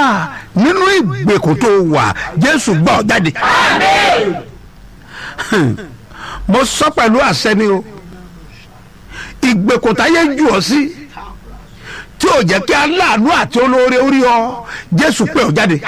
nínú ìgbèkùn tó wà jésù gbà ọ́ jáde mo sọ pẹ̀lú àṣẹ ni o ìgbèkùn táyé jù ọ́ sí tí ò jẹ́ kí aláàánú àti olóore orí ọ jésù pè ọ́ jáde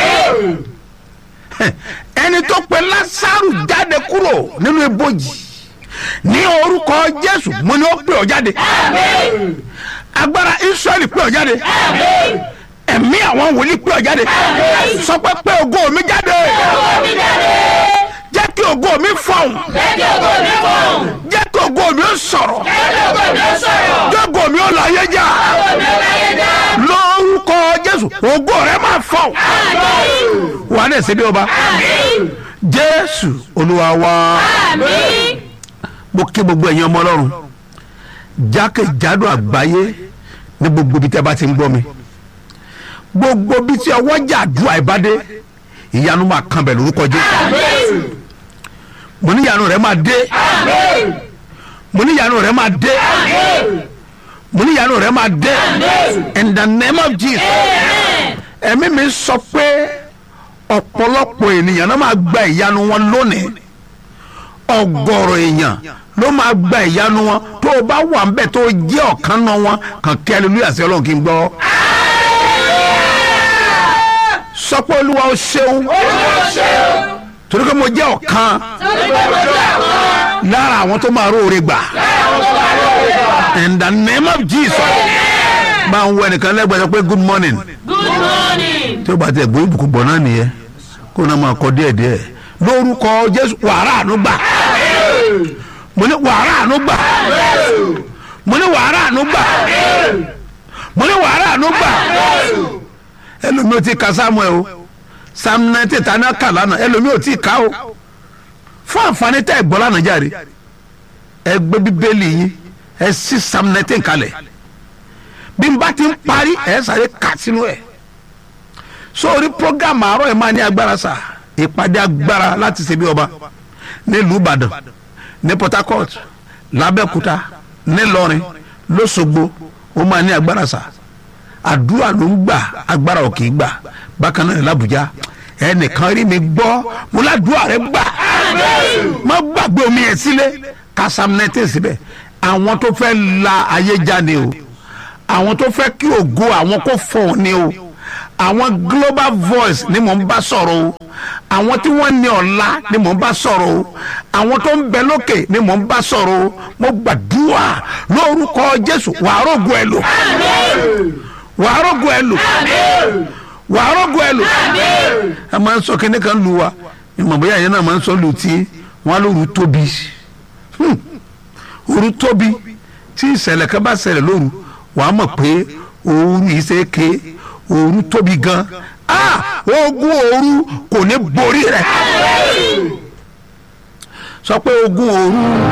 ẹni tó pe lásàrù jáde kúrò nínú ibojì ní orúkọ jésù mo ní ó pè ọ́ jáde agbára israẹli pè ọ́ jáde ẹ̀mí àwọn wòlíì pè ọ́ jáde sọ pé pé ògo mi jáde jẹ́ kí ògo mi fọ̀hún jẹ́ kí ògo mi ó sọ̀rọ̀ jẹ́ kí ògo mi ó láyé já lórúkọ jésù ògo rẹ máa fọ̀hún wà á dẹ̀ ṣe bí ọba jésù olúwa wa mo kí gbogbo ẹ̀yin ọmọ ọlọ́run jákèjádò àgbáyé ní gbogbo ibi tí a bá ti ń gbọ́ mi gbogbo ibi tí ọwọ́ jà àdúrà ìbádé ìyanu máa kan bẹ̀ lórúkọ jésù mo ní ìyanu rẹ máa dé mo ní ìyanu rẹ máa dé mo ní ìyanu rẹ máa dé in the name of jesus ẹ̀mí mi sọ pé ọ̀pọ̀lọpọ̀ ènìyàn náà máa gba ìyanu wọn lónìí ọ̀gọ̀rọ̀ èèyàn ló máa gba ìyanu wọn tó o bá wà nbẹ tó o jẹ́ ọ̀kan náà wọn kàn kí aleluya sí ọlọ́run kí n gbọ́. sọ pé olúwa o ṣeun torí pé mo jẹ́ ọ̀kan lára àwọn tó máa róore gbà in the name of jesus máa ń wọ ẹnìkan lẹ́gbẹ̀ẹ́ sọ pé good morning Good morning. tí ó bá tẹ̀ gbóyè bùkún bọ̀ náà nìyẹn kó náà máa kọ díẹ̀ díẹ̀ lórúkọ jésù wàrà àánú gbà mo ní wàrà àánú gbà mo ní wàrà àánú gbà mo ní wàrà àánú gbà ẹlòmíì ò tí ka samuel o sam ninety tani kà lánàá ẹlòmíì ò tí ka o fún àǹfààní tẹ́ ẹ gbọ́ lánàá jáde ẹ gbé bíbélì yín ẹ sí sam ninety kalẹ̀ bí n bá ti ń parí ẹ sáré kà sínú ẹ̀ sórí program àárọ̀ ẹ̀ máa ní agbára sà ìpàdé agbára láti ṣe bí ọba nílùú ìbàdàn ní port harcourt làbẹ́òkúta nílọrin lọ́sọ̀gbọ̀ ó máa ní agbára sà àdúrà ló ń gbà agbára ò kì í gbà bákan náà ní làbújá ẹnìkan rí mi gbọ́ mo ládùúrà rẹ gbà má gbàgbé omi yẹn sílé kásám nẹ́tẹ̀ síbẹ̀ àwọn tó fẹ́ la ayé jáde o àwọn tó fẹ́ kí ògo àwọn kó fọ̀ ni o àwọn global voice ni mò ń bá sọ̀rọ̀ o àwọn tí wọ́n ní ọ̀la ni mò ń bá sọ̀rọ̀ o àwọn tó ń bẹ lókè ni mò ń bá sọ̀rọ̀ o mo gbàdúrà lórúkọ jésù wàá rògo ẹ lò wàá rògo ẹ lò wàá rògo ẹ lò ẹ máa ń sọ kíní kan lu wa ìmọ̀ bóyá yẹn náà máa ń sọ lù tí wọ́n á lóru tóbi Hmm. òru tóbi tí ìṣẹ̀lẹ̀ kan bá ṣẹlẹ̀ lóru wàá mọ̀ pé òru yìí ṣe é ké òru tóbi gan ah ogun òru kò ní borí rẹ̀ sọ pé ogun òru